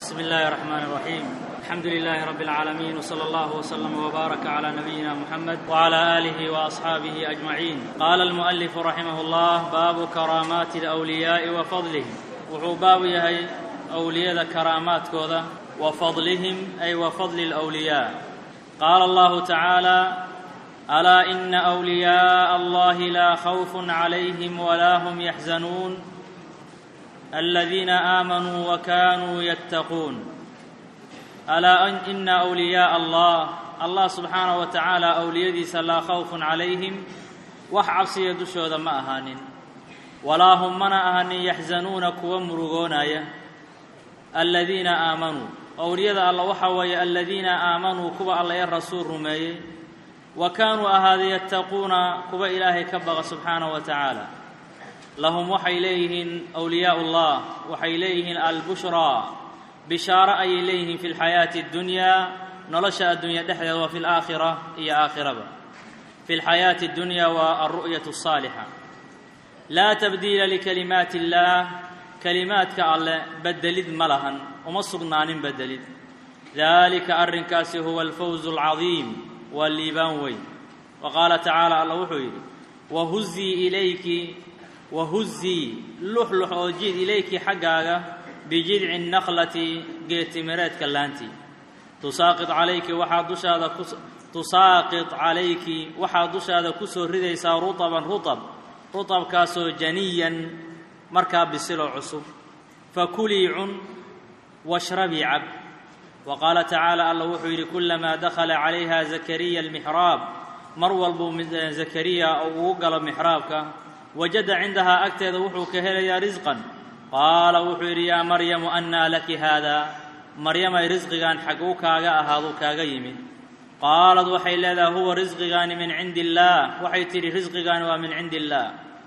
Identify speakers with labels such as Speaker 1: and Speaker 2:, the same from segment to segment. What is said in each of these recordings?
Speaker 1: بسم الله الرحمن الرحيم الحمد لله رب العالمين وصلى الله وسلم وبارك على نبينا محمد وعلى اله واصحابه اجمعين قال المؤلف رحمه الله باب كرامات الاولياء وفضلهم wuxuu baabu yahay awliyada karaamaadkooda wa fadlihim ay wa fadli اlأwliyaa qaala allahu tacaala alaa ina أwliyaaءa allahi laa khawf عalayhim walaa hm yaxzanuun aladiina aamanuu wakanuu yattaquun alaa ina أwliyaaءa allah allah subxaanaه wa tacaala awliyadiisa laa khawfun calayhim wax cabsiya dushooda ma ahaanin walaa hum mana ahanin yaxzanuuna kuwa murugoonaya aladiina aamanuu owliyada alla waxaa weeye aladiina aamanuu kuwa alla ee rasuul rumeeyey wa kaanuu ahaaday yattaquuna kuwa ilaahay ka baqa subxaanahu wa tacaala lahum waxay leeyihiin awliyaau llah waxay leeyihiin albushraa bishaaro ayay leeyihiin fi lxayaati اddunyaa nolosha addunya dhexdeeda waa fi laakhira iyo aakhiraba fi lxayaati اddunyaa waa alru'yatu الsaalixa laa tabdiila likalimaati illaah kelimaadka alleh beddelid ma lahan uma sugnaanin beddelid daalika arrinkaasi huwa alfawzu alcadiim waa liibaan weyn wa qaala tacaala alla wuxuu yidhi wahuzii ilayki wahuzii luxlux oo jid ilayki xaggaaga bijidci nakhlati geetimireedka laantii tusaaqid calayki waxaa dushaada ku tusaaqid calayki waxaa dushaada ku soo ridaysaa rutaban rutab rutabkaasoo janiyan markaa bisiloo cusub fakulii cun washrabii cab wa qaala tacaala alla wuxuu yidhi kulamaa dakhala calayha zakariya almixraab mar walbuu zakariya ugu galo mixraabka wajada cindahaa agteeda wuxuu ka helayaa risqan qaala wuxuu yidhi yaa maryamu annaa laki haada maryamay risqigan xaguu kaaga ahaadu kaaga yimid qaalad waxay leedahay huwa risqigaani min cindi illaah waxay tidhi risqigaani waa min cindi illaah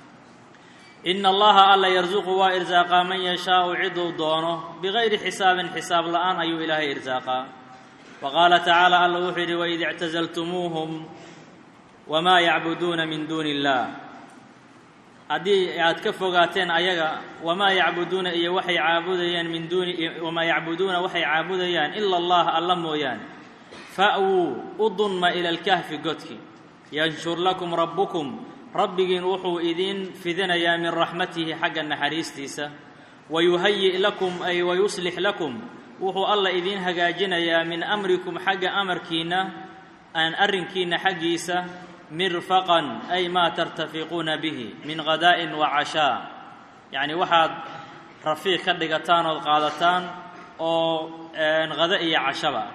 Speaker 1: ina allaha alla yarsuqu waa irsaaqaa man yashaau ciduu doono bigayri xisaabin xisaab la'aan ayuu ilaahay irsaaqaa wa qaala tacaala alla wuxuu yidhi waid ictasaltumuuhum wamaa yacbuduuna min duuni illaah haddii aad ka fogaateen ayaga wamaa yacbuduuna iyo waxay caabudayaan min duuni wamaa yacbuduuna waxay caabudayaan ila allah alla mooyaane fa'wuu u dunma ila alkahfi godki yanshur lakum rabbukum rabbigiin wuxuu idiin fidinayaa min raxmatihi xagga naxariistiisa wayuhayi' lakum ay wayuslix lakum wuxuu alla idiin hagaajinayaa min amrikum xagga amarkiinna aan arrinkiinna xaggiisa mirfaqan ay maa tartafiquuna bihi min khadaa'in wa cashaa yacni waxaad rafiiq ka dhigataan ood qaadataan oo hada iyo cashaba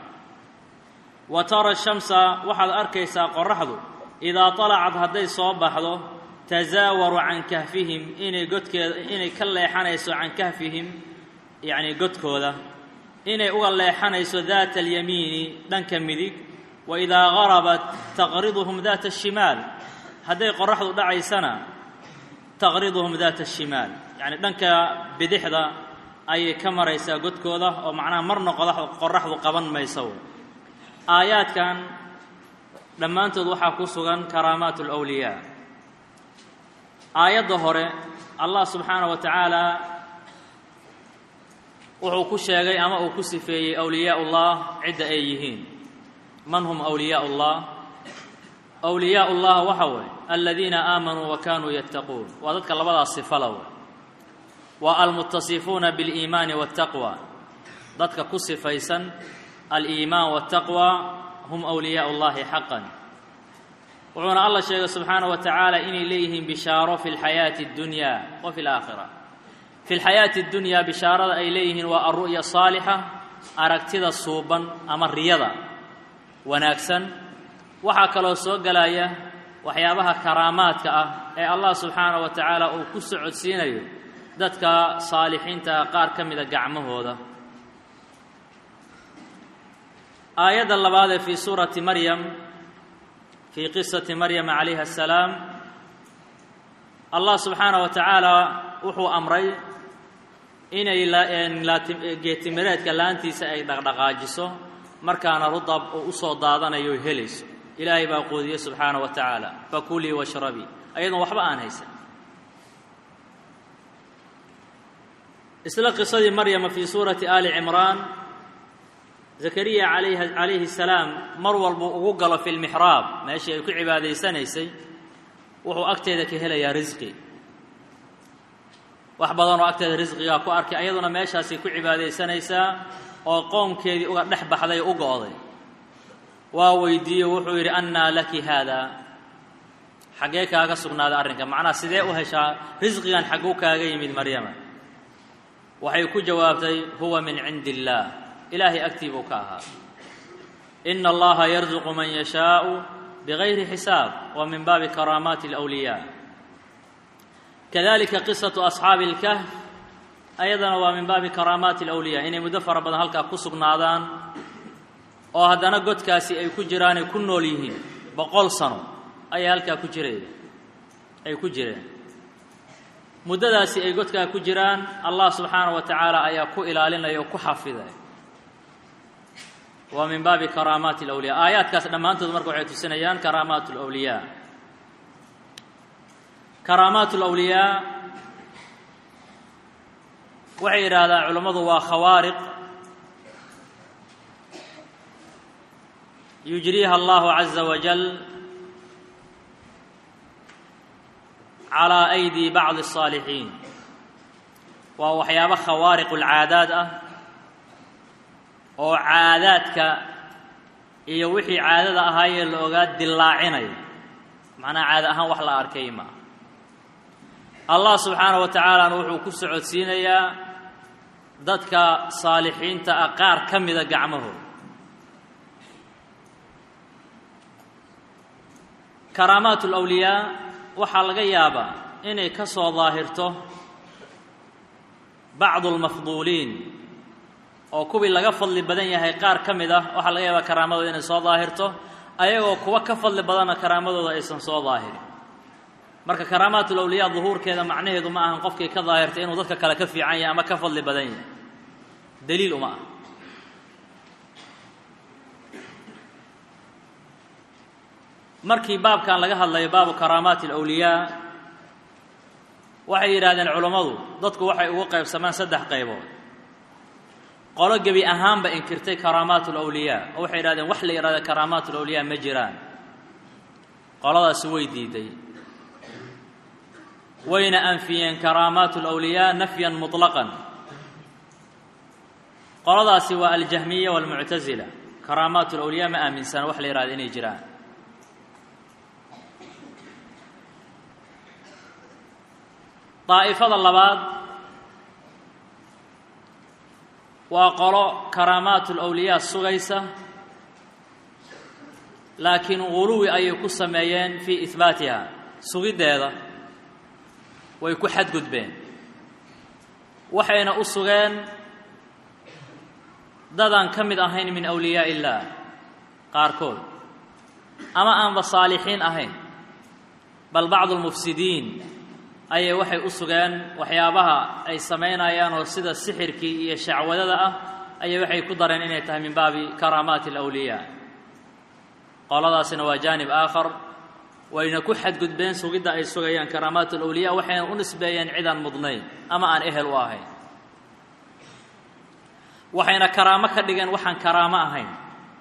Speaker 1: wa tara shamsa waxaad arkaysaa qoraxdu idaa talacad hadday soo baxdo tasaawaru can kahfihim inay godkeeda inay ka leexanayso can kahfihim yacnii godkooda inay uga leexanayso daata alyamiini dhanka midig wa idaa garabat taqriduhum daata ashimaal hadday qoraxdu dhacaysana taqriduhum daata ashimaal yacni dhanka bidixda ayay ka maraysaa godkooda oo macnaha marna qoraxdu qaban mayso aayaadkan dhammaantood waxaa ku sugan karaamaat alawliyaa aayadda hore allah subxaanaه wa tacaala wuxuu ku sheegay ama uu ku sifeeyey awliyaa ullah cidda ay yihiin man hum awliyaa ullah awliyaa ullah waxa weeye aladiina aamanuu wa kanuu yattaquun waa dadka labadaas sifala wey waa almutasifuuna biاliimaani waاtaqwa dadka ku sifaysan aliimaan waاtaqwa hum awliyaau llahi xaqan wuxuuna alla sheegay subxaanaه wa tacaala inay leeyihiin bishaaro fi lxayaati اddunya wa fi laakhira fi lxayaati اddunyaa bishaarada ay leeyihiin waa alru'ya saalixa aragtida suuban ama riyada wanaagsan waxaa kaloo soo gelaya waxyaabaha karaamaadka ah ee allah subxaanaه wa tacaala uu ku socodsiinayo dadka saalixiinta qaar ka mida gacmahooda aayadda labaad ee fii suurati maryam fii qisati maryama calayha asalaam allah subxaanaه wa tacaala wuxuu amray inay geetimireedka laantiisa ay dhaqdhaqaajiso markaana rudab uu u soo daadanayo o helayso ilaahay baa quudiyey subxaanaه wa tacaala fakulii washrabii ayadoon waxba aan haysan isla qisadii maryama fii suurati aali cimraan zakariya alayh calayhi salaam mar walbuu ugu galo fi lmixraab meeshii ay ku cibaadaysanaysay wuxuu agteeda ka helayaa risqi wax badanoo agteeda risqigaa ku arkay ayaduna meeshaasay ku cibaadaysanaysaa oo qoomkeedii uga dhex baxday u go'day waa weydiiye wuxuu yidhi annaa laki haada xaggee kaaga sugnaaday arrinka macnaha sidee u heshaa risqigan xagguu kaaga yimid maryama waxay ku jawaabtay huwa min cindi illaah ilaahay agtii buu ka ahaa ina allaha yarzuqu man yashaau bigayri xisaab wa min baabi karaamaati alawliyaa kadalika qisatu asxaabi اlkahf ayadana waa min baabi karaamaati alawliyaa inay muddo fara badan halkaa ku sugnaadaan oo haddana godkaasi ay ku jiraanay ku nool yihiin boqol sano ayay halkaa ku jireen ay ku jireen muddadaasi ay godkaa ku jiraan allah subxaanaه wa tacaala ayaa ku ilaalinaya oo ku xafiday waa min baabi karaamaati alawliyaa aayaadkaas dhammaantood marka waxay tusinayaan karaamaat alawliyaa karaamaat alawliyaa waxay yidhaahdaan culammadu waa khawaariq yujriiha allahu caza wajal calaa aydi bacdi الصaalixiin waa waxyaabo khawaariq ulcaadaad ah oo caadaadka iyo wixii caadada ahaayee la ogaa dillaacinayo macnaha caada ahaan wax la arkay maa allah subxaanaه wa tacaalana wuxuu ku socodsiinayaa dadka saalixiinta ah qaar ka mida gacmahooda karaamaat اlawliyaa waxaa laga yaabaa inay ka soo daahirto bacdu اlmafduuliin oo kuwii laga fadli badan yahay qaar ka mid ah waxaa laga yaabaa karaamadooda inay soo daahirto ayagoo kuwa ka fadli badanna karaamadooda aysan soo daahirin marka karaamaat ulawliyaa duhuurkeeda macnaheedu ma ahan qofkii ka daahirtay inuu dadka kale ka fiican yahay ama ka fadli badan yahay daliil uma ah markii baabkan laga hadlayo baabu karaamaati alawliyaa waxay yidhahdeen culammadu dadku waxay ugu qaybsamaan saddex qaybood qolo gebi ahaanba inkirtay karaamaat alawliyaa oo waxay yidhahdeen wax la yidhahda karaamaat alawliyaa ma jiraan qoladaasi way diiday wayna anfiyeen karaamaat alawliyaa nafyan muطlaqan qoladaasi waa aljahmiya waalmuctasila karaamaat alawliyaa ma aaminsana wax la yidhahda inay jiraan daa'ifada labaad waa qolo karaamaat ulawliyaa sugaysa laakiin guluwi ayay ku sameeyeen fii ihbaatiha sugiddeeda way ku xadgudbeen waxayna u sugeen dadaan ka mid ahayn min awliyaa illaah qaarkood ama aanba saalixiin ahayn bal bacdu lmufsidiin ayay waxay u sugeen waxyaabaha ay samaynayaan oo sida sixirkii iyo shacwadada ah ayay waxay ku dareen inay tahay min baabi karaamaati alawliyaa qoladaasina waa jaanib aakhar wayna ku xadgudbeen sugidda ay sugayaan karaamaat alawliyaa waxayna u nisbeeyeen cidaan mudnayn ama aan ehel u ahayn waxayna karaamo ka dhigeen waxaan karaamo ahayn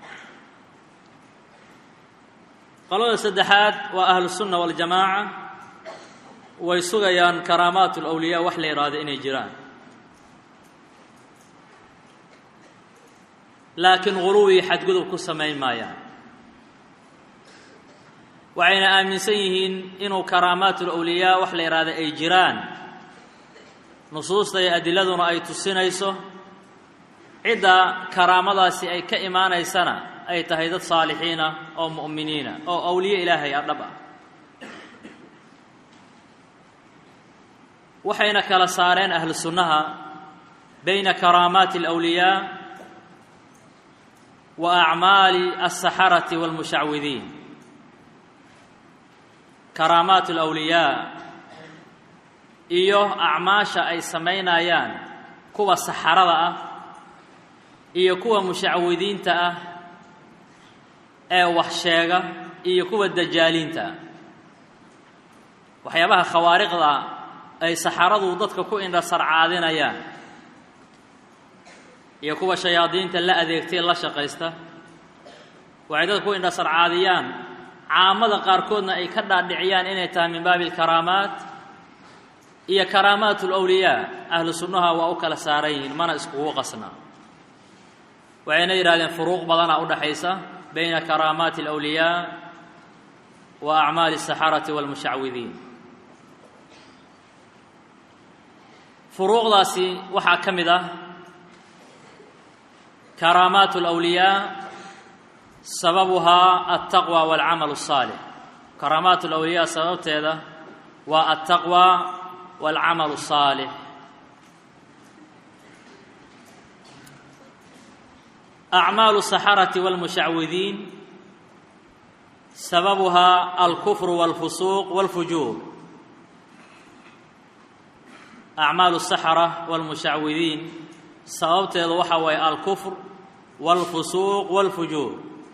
Speaker 1: qolada saddexaad waa ahlusunna waljamaaca way sugayaan karaamaat alawliyaa wax la yidhaahdo inay jiraan laakiin guluwii xadgudub ku samayn maayaan waxayna aaminsan yihiin inuu karaamaat alawliyaa wax la yidhaahdo ay jiraan nusuusta iyo adiladuna ay tusinayso cidda karaamadaasi ay ka imaanaysana ay tahay dad saalixiinah oo mu'miniina oo awliye ilaahay ah dhab ah waxayna kala saareen ahlu sunnaha bayna karaamaati alawliyaa wa acmaali alsaxarati waalmushacwidiin karaamaat alawliyaa iyo acmaasha ay samaynayaan kuwa saxarada ah iyo kuwa mushacwidiinta ah ee wax sheega iyo kuwa dajaaliinta ah waxyaabaha khawaariqda ay saxaradu dadka ku indha sarcaadinayaan iyo kuwa shayaadiinta la adeegtay la shaqaysta waxay dadku indhasarcaadiyaan caamada qaarkoodna ay ka dhaadhiciyaan inay tahay min baabi alkaraamaat iyo karaamaat alawliyaa ahlu sunnaha waa u kala saaran yihiin mana iskugu qasna waxayna yidhahdeen furuuq badanaa udhaxaysa bayna karaamaati alawliyaa wa acmaali asaxarati walmushacwidiin furuuqdaasi waxaa ka mid ah karaamaat alawliyaa sababuhaa altaqwa walcamal الsaalix karaamaat alawliyaa sababteeda waa altaqwa walcamal الsaalix acmaalu الsaxarati walmushacwidiin sababuhaa alkufru walfusuuq walfujuur acmaalu الsaxara walmushacwidiin sababteedu waxa waaye alkufr walfusuuq walfujuur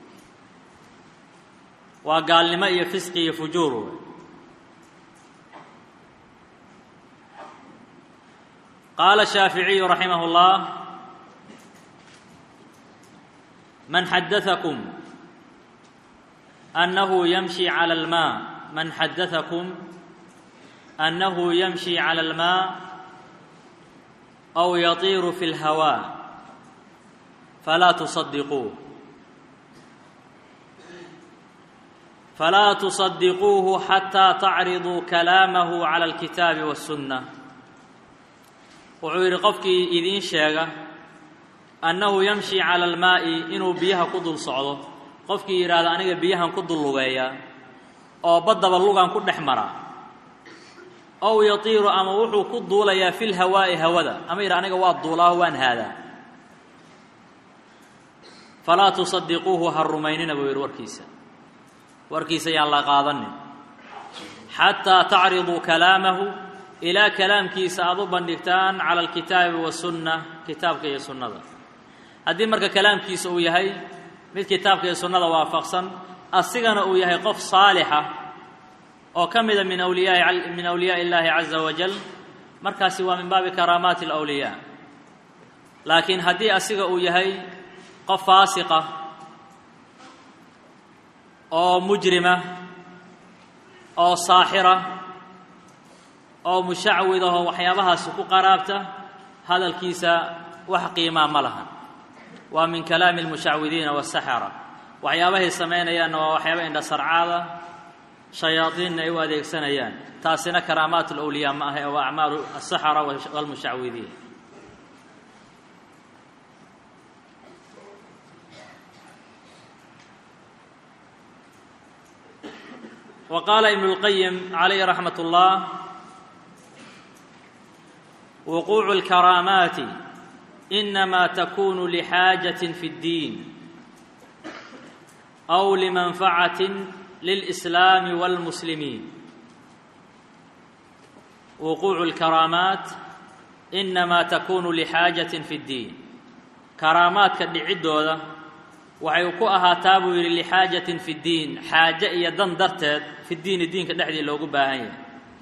Speaker 1: waa gaalnimo iyo fisqi iyo fujuur qaala shaaficiyu raximah اllah man xadaakum annahu yamshi cala almaa man xadaakum annahu yamshi cala almaa aw yatiiru fi اlhawaa falaa tusadiquuh falaa tusadiquuhu xataa tacriduu kalaamahu cala alkitaabi waاsunna wuxuu yidhi qofkii idiin sheega annahu yamshi cala almaa'i inuu biyaha ku dul socdo qofkii yidhaahda aniga biyahan ku dul lugeeya oo baddaba lugan ku dhex mara ow yatiiru ama wuxuu ku duulayaa fi lhawaa'i hawada ama yidha aniga waa duulaaho waan haadaa falaa tusadiquuhu ha rumaynina buu yidhi warkiisa warkiisa yaan la qaadanin xataa tacriduu kalaamahu ilaa kalaamkiisa aad u bandhigtaan cala alkitaabi wasunna kitaabka iyo sunnada haddii marka kalaamkiisa uu yahay mid kitaabka iyo sunnada waafaqsan asigana uu yahay qof saalixa oo ka mida min awliyaai min awliyaai illaahi caza wajal markaasi waa min baabi karaamaati alawliyaa laakiin haddii asiga uu yahay qof faasiqa oo mujrima oo saaxira oo mushacwid ahoo waxyaabahaasi ku qaraabta hadalkiisa wax qiimaa ma lahan waa min kalaami almushacwidiina wasaxara waxyaabahay samaynayaanna waa waxyaaba indhasarcaada shayaadiinna ay u adeegsanayaan taasina karaamaat alawliyaa ma ahe waa acmaalu asaxara walmushacwidiin wa qaala ibnu اlqayim calayhi raxmat اllah wuquucu اlkaraamaati inama takunu lixaajaة fi اddiin aw limanfacaة lilإslaami wاlmuslimiin wuquucu اlkaraamaat inama takunu lixaajaة fi اddiin karaamaadka dhiciddooda waxay ku ahaataa buu yidhi lixaajatin fi ddiin xaaje iyo dan darteed fi ddiini diinka dhexdii loogu baahan yahay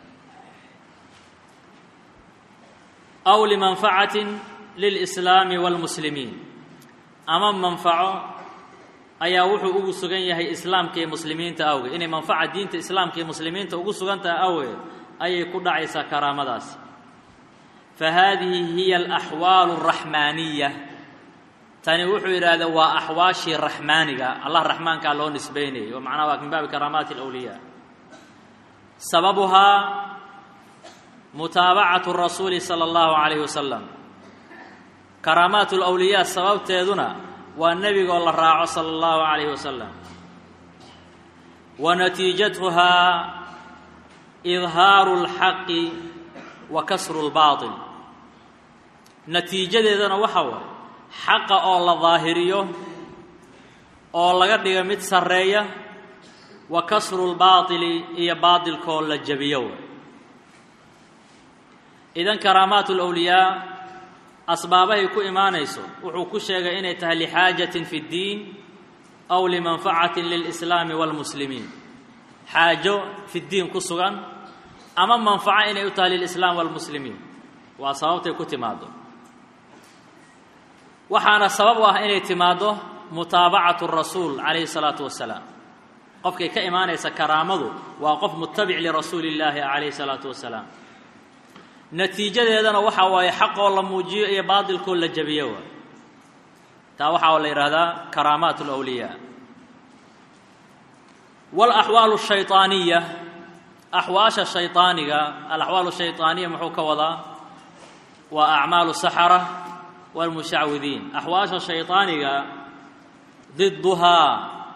Speaker 1: aw limanfacatin lilslaami wاlmuslimiin ama manfaco ayaa wuxuu ugu sugan yahay islaamka iyo muslimiinta awgeed inay manfaca diinta islaamka iyo muslimiinta ugu sugan tahay awgeed ayay ku dhacaysaa karaamadaasi fa haadihi hiya alaxwaalu اraxmaaniya tani wuxuu yidhaahda waa axwaashii raxmaaniga allah raxmaankaa loo nisbaynayay oo macnaha waa min baabi karaamaati alawliyaa sababuhaa mutaabacatu rasuuli sala allahu calayhi wasalam karaamaat alawliyaa sababteeduna waa nebigoo la raaco sala allahu calayhi wasalam wa natiijatuhaa idhaaru اlxaqi wa kasru اlbaaطil natiijadeedana waxa waay xaqa oo la daahiriyo oo laga dhigo mid sarreeya wa kasru lbaatili iyo baatilkoo la jabiyo way idan karaamaat alawliyaa asbaabahay ku imaanayso wuxuu ku sheegay inay tahay lixaajatin fi ddiin aw limanfacatin lilslaami waalmuslimiin xaajo fi ddiin ku sugan ama manfaco inay u tahay lilislaam waalmuslimiin waa sababtay ku timaado waxaana sabab u ah inay timaaddo mutaabacatu rasuul calayhi salaatu wasalaam qofkay ka imaanaysa karaamadu waa qof mutabic lirasuuli illaahi calayhi salaatu wasalaam natiijadeedana waxaa waaye xaqoo la muujiyo iyo baadilkoo la jabiyo waa taa waxaa la yidhaahdaa karaamaat alawliyaa walaxwaalu shayطaaniya axwaasha shayطaaniga alaxwaal shayطaaniya muxuu ka wadaa waa acmaalu saxara wاlmushacwidiin axwaasha shayطaaniga diduhaa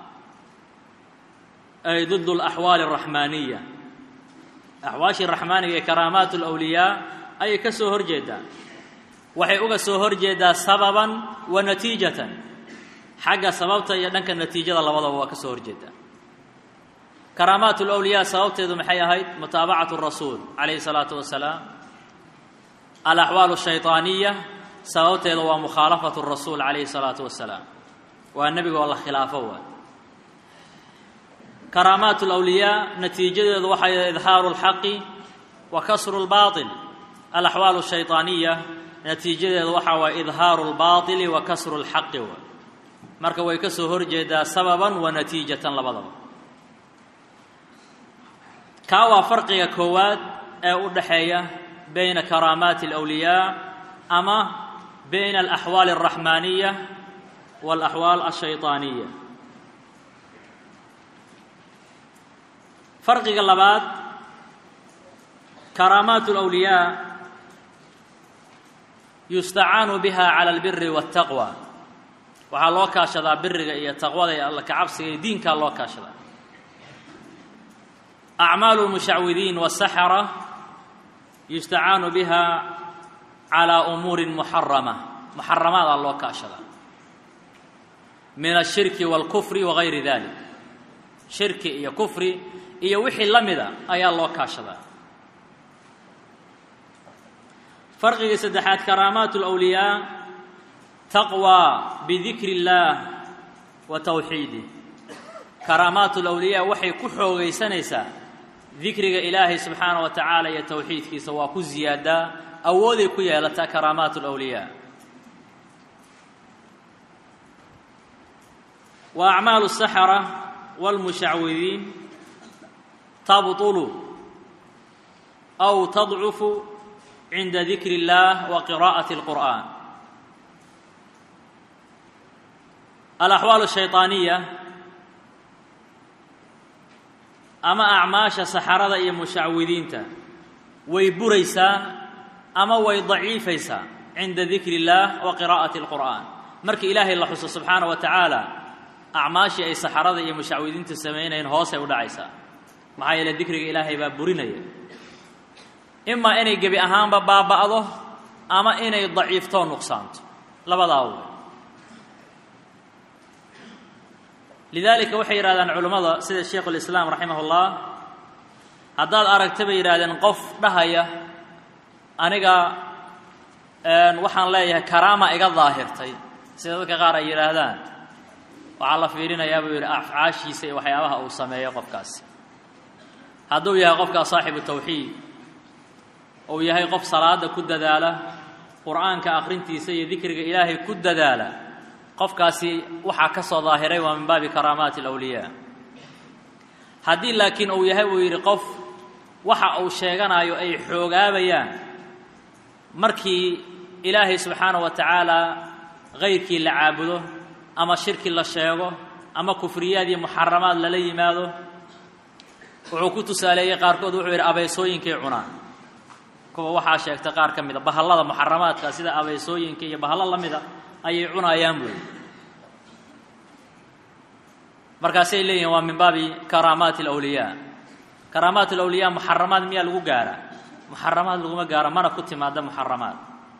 Speaker 1: ay did اlaxwaali الraxmaaniya axwaashii raxmaaniga ee karaamaat اlawliyaa ayay ka soo hor jeedaa waxay uga soo hor jeedaa sababan wa natiijatan xagga sababta iyo dhanka natiijada labadaba waa ka soo horjeedaa karaamaat اlawliyaa sababteedu maxay ahayd mutaabacatu rasuul calayhi الsalaatu wasalaam alaxwaal الshayطaaniya sababteeda waa mukhaalafatu rasuul calayhi الsalaatu wasalaam waa nebiga oo la khilaafo waay karaamaat اlawliyaa natiijadeedu waxay idhaaru اlxaqi wa kasru اlbaطil alaxwaal الshayطaaniya natiijadeedu waxaa waay idhaaru اlbaطili wa kasru اlxaqi waay marka way ka soo horjeedaa sababan wa natiijatan labadaba kaa waa farqiga koowaad ee u dhaxeeya bayna karaamaati alawliyaa ama bayna alaxwaali alraxmaaniya waalaxwaal alshayطaaniya farqiga labaad karaamaat alawliyaa yustacaanu biha cala albiri waاtaqwa waxaa loo kaashadaa biriga iyo taqwada iyo alla kacabsiga iyo diinkaa loo kaashadaa acmaalu lmushacwidiin wasaxara yustacaanu biha calaa umuurin muxarama muxaramaadaa loo kaashadaa min ashirki wاlkufri wagayri dalik shirki iyo kufri iyo wixii la mida ayaa loo kaashadaa farqigii saddexaad karaamaat اlawliyaa taqwى bidikri اllaah wa tawxiidih karaamaat اlawliyaa waxay ku xoogaysanaysaa dikriga ilaahay subxaana wa tacaala iyo towxiidkiisa waa ku ziyaadaa awooday ku yeelataa karaamaat اlawliyaa wa acmaalu الsaxara wاlmushacwidiin tabطulu aw tadcufu cinda dikri اllah wa qiraa'ati اlqur'an alaxwaal الshayطaaniya ama acmaasha saxarada iyo mushacwidiinta way buraysaa ama way daciifaysaa cinda dikri اllah wa qiraa'ati اlqur'an markii ilaahay la xuso subxaana wa tacaala acmaashii ay saxarada iyo mushacwidiinta samaynayeen hoosay u dhacaysaa maxaa yeele dikriga ilaahay baa burinaya imaa inay gebi ahaanba baaba'do ama inay daciiftoo nuqsaanto labadaa wey lidaalika waxay yidhahdaan culammada sida sheikhu lislaam raximah ullah haddaad aragta bay yidhahdeen qof dhahaya aniga waxaan leeyahay karaama iga daahirtay sida dadka qaar ay yidhaahdaan waxaa la fiirinayaa buu yidhi afcaashiisa iyo waxyaabaha uu sameeyo qofkaasi hadduu yahay qofkaas saaxibu tawxiid uu yahay qof salaada ku dadaala qur'aanka akhrintiisa iyo dikriga ilaahay ku dadaala qofkaasi waxaa ka soo daahiray waa min baabi karaamaati alawliyaa haddii laakiin uu yahay uu yidhi qof waxa uu sheeganayo ay xoogaabayaan markii ilaahay subxaana wa tacaala kayrkii la caabudo ama shirki la sheego ama kufriyaad iyo muxaramaad lala yimaado wuxuu ku tusaaleeyey qaarkood wuxuu yidhi abeysooyinkay cunaan kuwa waxaa sheegtay qaar ka mida bahallada muxaramaadka sida abeysooyinka iyo bahallo la mida ayay cunayaan buuli markaasay leeyihin waa min baabi karaamaati alawliyaa karaamaat alawliyaa muxaramaad miyaa lagu gaaraa muxaramaad laguma gaaro mana ku timaada muxaramaad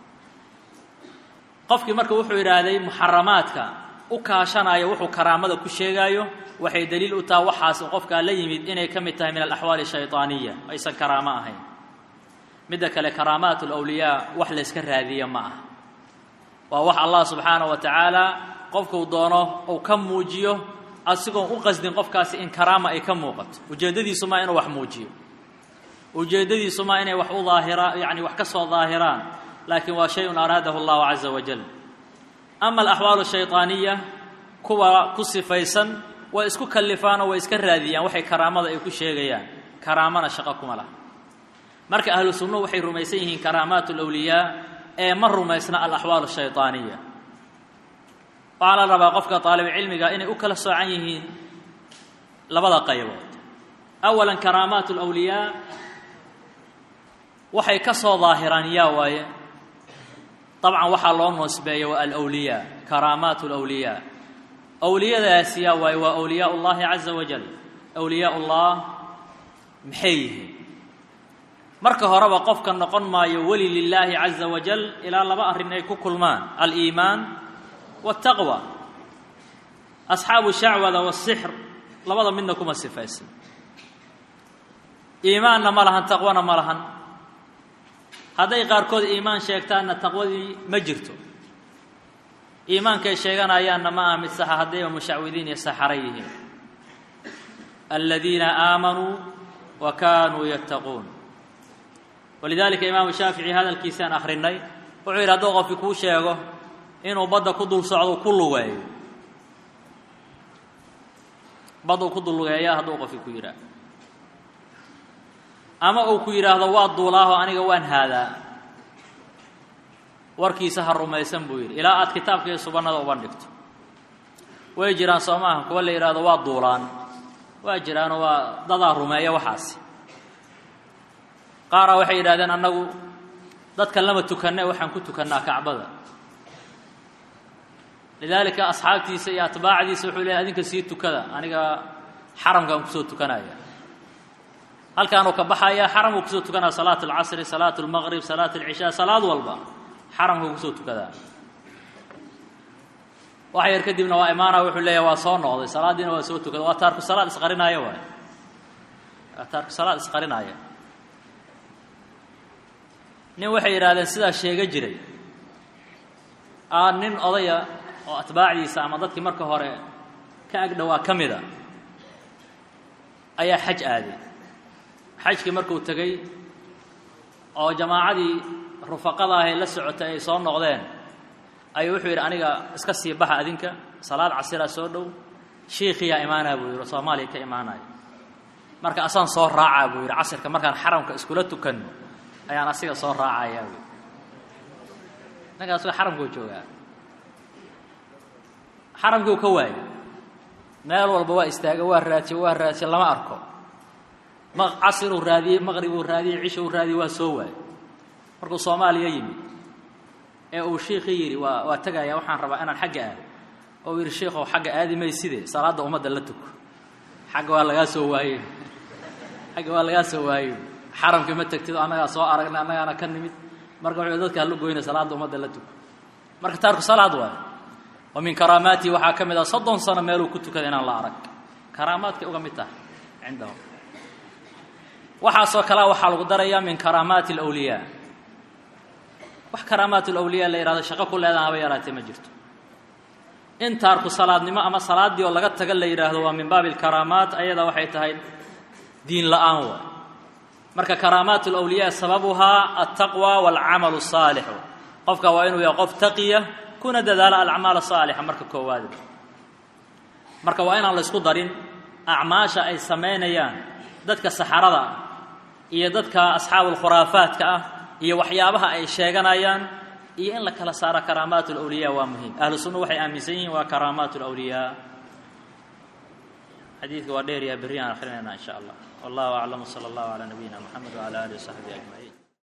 Speaker 1: qofkii marka wuxuu yidhaahday muxaramaadka u kaashanaya wuxuu karaamada ku sheegaayo waxay daliil u taha waxaas qofkaa la yimid inay ka mid tahay min alaxwaali ashayطaaniya aysan karaamo ahayn midda kale karaamaat alawliyaa wax layska raadiya ma ah waa wax allah subxaana wa tacaala qofkuu doono uu ka muujiyo asigoon u qasdin qofkaasi in karaama ay ka muuqato ujeeddadiisu maa inuu wax muujiyo ujeeddadiisu maa inay wax u daahiraan yani wax ka soo daahiraan laakiin waa shay-un araadahu allahu caza wajal ama alaxwaalu shayطaaniya kuwa ku sifaysan way isku kallifaanoo way iska raadiyaan waxay karaamada ay ku sheegayaan karaamana shaqo kuma laha marka ahlu sunnuhu waxay rumaysan yihiin karaamaat alawliyaa ee ma rumaysna alaxwaal shayطaaniya waxaa la rabaa qofka aalibcilmiga inay u kala soocan yihiin labada qaybood awala karaamaat alawliyaa waxay ka soo daahiraan yaa waaye dabcan waxaa loo noosbeeya waa alwliyaa karaamaat alawliyaa awliyadaasi yaa waaye waa awliyaa ullahi caza wajal awliyaa ullah maxay yihiin marka horeba qofka noqon maayo weli lilaahi caza wajal ilaa laba arrin ay ku kulmaan aliimaan waataqwa asxaabu shacwada wasixr labada midna kuma sifaysan iimaanna ma lahan taqwana ma lahan hadday qaarkood iimaan sheegtaanna taqwadii ma jirto iimaankay sheeganayaanna ma aha mid saxa haddayba mushacwidiin iyo saxara yihiin aladiina aamanuu wa kaanuu yattaquun walidaalika imaamu shaafici hadalkiisaan akhrinay wuxuu yidhi hadduu qofki kuu sheego inuu badda ku dul socdo ku lugeeyo baddu ku dul lugeeya hadduu qofki ku yidhaah ama uu ku yidhaahdo waa duulaaho aniga waan haadaa warkiisa ha rumaysan buu yidhi ilaa aad kitaabka iyo subannada uban dhigto way jiraan soo maaha kuwa la yidhaahdo waa duulaan waa jiraanoo waa dadaa rumeeya waxaasi qaaraa waxay yidhahdeen annagu dadkan lama tukanne waxaan ku tukannaa kacbada lidaalika asxaabtiisa iyo atbaacdiisa wuxuu leehay adinka sii tukada aniga xaramkaan kusoo tukanaya halkaanuu ka baxaya xaramkuu kusoo tukanaya salaat alcasri salaat almaqrib salaat alcishaa salaad walba xaramkuu kusoo tukadaa wax yar kadibna waa imaana wuxuu leeyahy waa soo noqday salaaddiina waa soo tukada waa taarku salaad isqarinaaya waay waa taarku salaad isqarinaaya nin waxay yidhahdeen sidaa sheega jiray aa nin odaya oo atbaacdiisa ama dadkii marka hore ka agdhowaa ka mida ayaa xaj aaday xajkii markuu tegey oo jamaacadii rufaqada ahay la socotay ay soo noqdeen ayuu wuxuu yidhi aniga iska sii baxa adinka salaad casiraa soo dhow shiikhiyaa imaanaya buu yidhi soomaaliya ka imaanaya marka asaan soo raacaa buu yidhi casirka markaan xaramka iskula tukanno ayaan asiga soo raacayaa buu ninkaas waa xaramkuu joogaa xaramkiu ka waayay meel walba waa istaaga waa raadsiye waa raadsiye lama arko ma casiruu raadiyey maqribuu raadiyey cishuu raadiyey waa soo waayey markuu soomaaliya yimid ee uu shiikhii yidhi waa waa tegaya waxaan rabaa inaan xagga aado oo yidhi shiikhow xagga aadi mayside salaadda ummadda la tuko xagga waa lagaa soo waayey xagga waa lagaa soo waayey xaramkii ma tegtid annagaa soo aragnay annagaana ka nimid marka wuxuu dadka hala goyna salaadda ummadda la tuko marka taarku salaad waayo wa min karaamaatihi waxaa ka mid ah soddon sano meeluu ku tukada inaan la arag karaamaadkay uga mid tahay cindahum waxaasoo kalea waxaa lagu darayaa min karaamaati alawliyaa wax karaamaat alawliyaa la yihahdo shaqo ku leedahan haba yaraatee ma jirto in taarku salaadnimo ama salaaddii oo laga taga la yidhaahdo waa min baabi alkaraamaat ayada waxay tahay diin la'aan waay marka karaamaat alawliyaa sababuhaa altaqwa waalcamalu asaalixu qofka waa inuu yahay qof taqiya kuna dadaala alacmaal asaalixa marka koowaad marka waa inaan la ysku darin acmaasha ay samaynayaan dadka saxarada ah iyo dadka asxaabulkhuraafaadka ah iyo waxyaabaha ay sheeganayaan iyo in la kala saaro karaamaat alawliyaa waa muhiim ahlu sunna waxay aaminsan yihiin waa karaamaat alawliyaa xadiidka waa dheer yaha berri aan akhrinayna in sha allah wallahu aclam sala allahu calaa nabiyina moxamed wcala alihi wasaxbihi ajmaciin